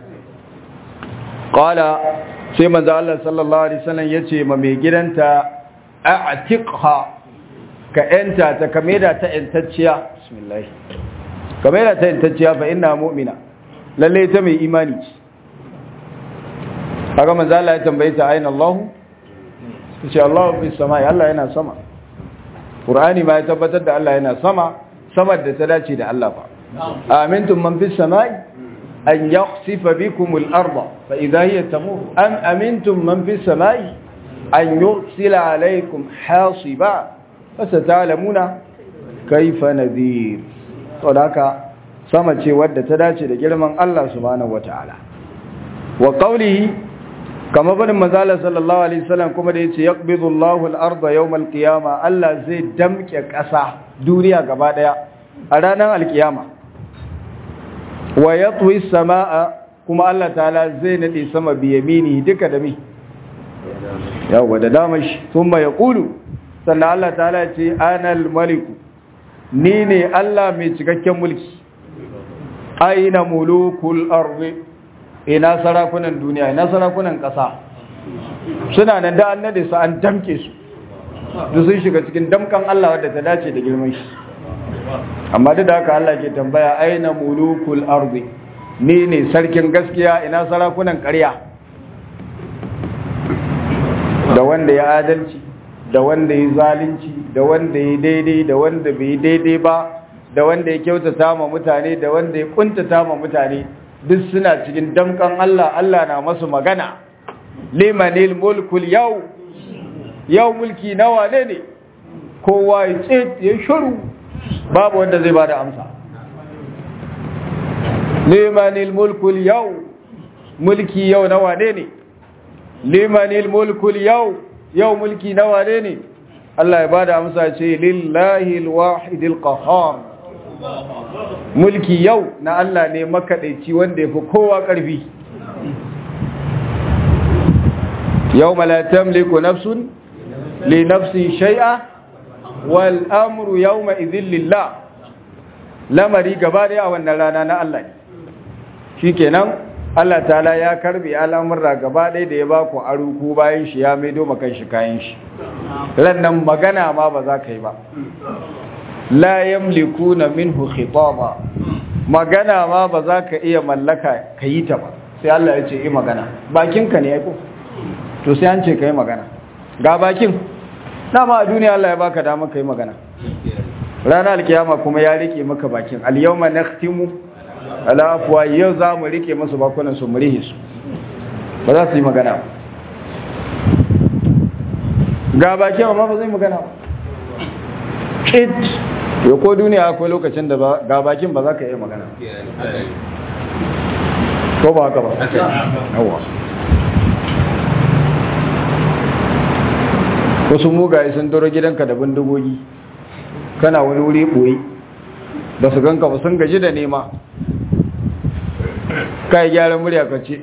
[SPEAKER 1] qala sai manzon Allah sallallahu alaihi wasallam yace ma mai gidanta a'tiqha ka yanta ta kameda ta yantacciya bismillah kameda ta yantacciya fa inna mu'mina lalle ta mai imani ce kaga manzo Allah ya tambaye ta aina Allah ce Allah fi samai Allah yana sama Qur'ani ma ya tabbatar da Allah yana sama sama da ta dace da Allah fa amintum man fis samai an yakhsifa bikum al-ardha fa idha hiya tamur am amintum man fis samai an yursila alaykum hasiba fasatalamuna kayfa nadhir to haka sama ce wadda ta dace da girman Allah subhanahu wataala wa qawlihi kama barin mazala sallallahu alaihi wasallam kuma da yace yaqbidu Allahu al-ardha yawm al-qiyama Allah zai damke ƙasa duniya gaba daya a ranar al-qiyama wa yatwi as-samaa kuma Allah ta'ala zai nade sama bi yamini duka da mi yawa da damashi thumma yaqulu sannan Allah ta'ala ce ana al-malik ni ne Allah mai cikakken mulki aina mulukul ardi ina sarakunan duniya ina sarakunan ƙasa suna nan da an nade su an damke su duk sun shiga cikin damkan Allah wadda ta dace da girman shi amma duk da haka Allah ke tambaya aina mulukul ardi ni ne sarkin gaskiya ina sarakunan ƙarya da wanda ya adalci da wanda ya zalunci da wanda ya daidai da wanda bai daidai ba da wanda ya kyautata ma mutane da wanda ya kuntata ma mutane duk suna cikin damkan Allah Allah na masu magana limanil mulkul yau yau mulki nawa ne ne kowa ya tsit ya shuru babu wanda zai bada amsa limanil mulkul yau mulki yau nawa ne ne limanil mulkul yau yau mulki nawa ne ne Allah ya bada amsa ce lillahi alwahidil qahhar mulki yau na Allah ne makaɗaici wanda ya fi kowa ƙarfi yau malatam liku nafsun li nafsin shai'a wal amru yau ma'izin lillah lamari gaba da a wannan rana na Allah ne shi kenan Allah ta'ala ya karbe al'amurra gaba ɗaya da ya ba ku aruku bayan shi ya maido makan shi kayan shi rannan magana ma ba za ka yi ba la yamlikuna minhu khitaba magana ma ba za ka iya mallaka ka yi ta ba sai Allah ya ce yi magana bakinka ne ya ko to sai an ce ka yi magana ga bakin dama a duniya Allah ya baka dama ka yi magana ranar alkiyama kuma ya rike maka bakin al-yawma nakhtimu ala afwa yau za mu rike masu bakunan su murihi su ba za su yi magana ga bakin amma ba zai magana ba it yau ko duniya akwai lokacin da ga bakin ba za ka iya magana ko ba haka ba yawa wasu mugaye sun doro gidanka da bindigogi kana wani wuri ɓoye ba su ganka ba sun gaji da nema kai gyaran murya ka ce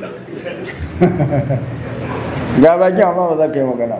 [SPEAKER 1] ga bakin amma ba za ka yi magana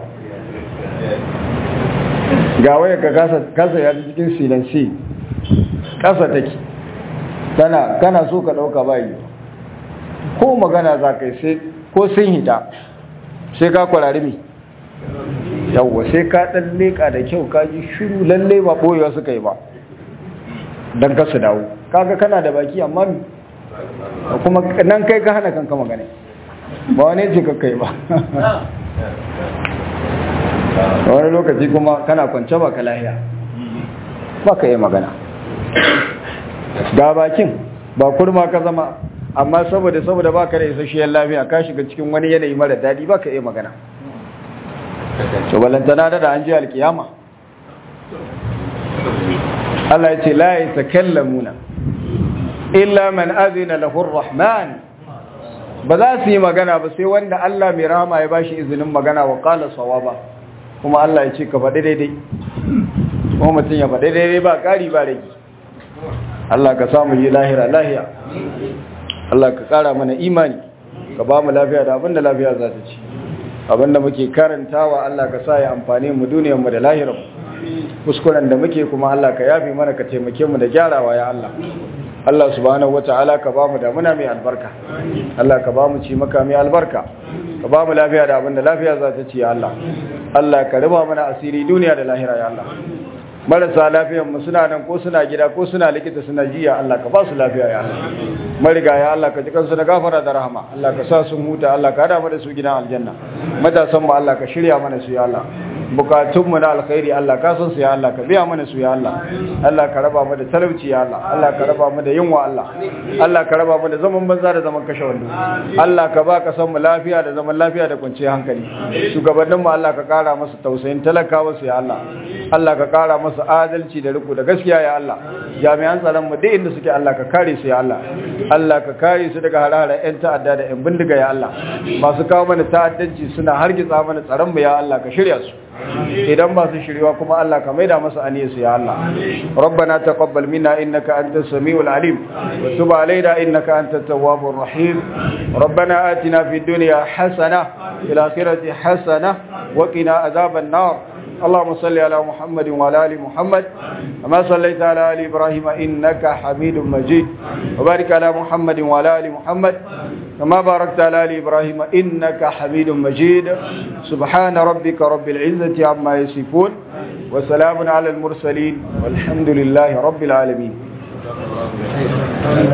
[SPEAKER 1] ga waya ka kasa ya cikin silansi kasa take tana kana so ka dauka bayi ko magana za ka yi sai ko sun hita sai ka kwarari mi yawwa sai ka dan leka da kyau ka ji shiru lalle ba boyewa suka yi ba dan ka su dawo kaga kana da baki amma mi kuma nan kai ka hana kanka magana ba wani ce ka kai ba wani lokaci kuma kana kwance ba ka lahiya ba ka yi magana ga bakin ba kurma ka zama amma saboda saboda ba ka da isasshiyar lafiya ka shiga cikin wani yanayi mara daɗi ba ka yi magana to balantana da an ji alkiyama Allah ya ce la ya takallamuna illa man azina lahu rahman ba za su yi magana ba sai wanda Allah mai rahama ya bashi izinin magana wa qala sawaba kuma Allah ya ce ka faɗi daidai kuma mutum ya faɗi daidai ba ƙari ba rage Allah ka samu yi lahira lahiya Allah ka ƙara mana imani ka ba mu lafiya da abinda lafiya za ta ci abinda muke karantawa Allah ka sa ya amfani mu duniyarmu da lahirar kuskuren da muke kuma Allah ka yafe mana ka taimake mu da gyarawa ya Allah Allah subhanahu wata'ala ka bamu da muna mai albarka Allah ka bamu ci maka mai albarka ka bamu lafiya da abinda lafiya za ta ci ya Allah Allah ka riba mana asiri duniya da lahira ya Allah marasa lafiyan mu suna nan ko suna gida ko suna likita suna jiya Allah ka ba su lafiya ya Allah mariga ya Allah ka ji kansu da gafara da rahama Allah ka sa sun huta Allah ka hada mu da su gidan aljanna matasan mu Allah ka shirya mana su ya Allah bukatun mu na alkhairi Allah ka san su ya Allah ka biya mana su ya Allah Allah ka raba mu da talauci ya Allah Allah ka raba mu da yunwa Allah Allah ka raba mu da zaman banza da zaman kashe wando Allah ka ba ka san mu lafiya da zaman lafiya da kwanciyar hankali shugabannin mu Allah ka kara musu tausayin talakawa su ya Allah Allah ka kara musu adalci da riko da gaskiya ya Allah jami'an tsaron mu duk inda suke Allah ka kare su ya Allah Allah ka kare su daga harare yan ta'adda da yan bindiga ya Allah masu kawo mana ta'addanci suna hargitsa mana tsaron mu ya Allah ka shirya su idan ba su shirya kuma Allah ka maida masa aniyarsu ya Allah rabbana taqabbal minna innaka antas samiul alim wa tub alaina innaka antat tawwabur rahim rabbana atina fid dunya hasana fil akhirati hasana wa qina adhaban nar اللهم صل على محمد وعلى ال محمد كما صليت على ال ابراهيم انك حميد مجيد وبارك على محمد وعلى ال محمد كما باركت على ال ابراهيم انك حميد مجيد سبحان ربك رب العزه عما يصفون وسلام على المرسلين والحمد لله رب العالمين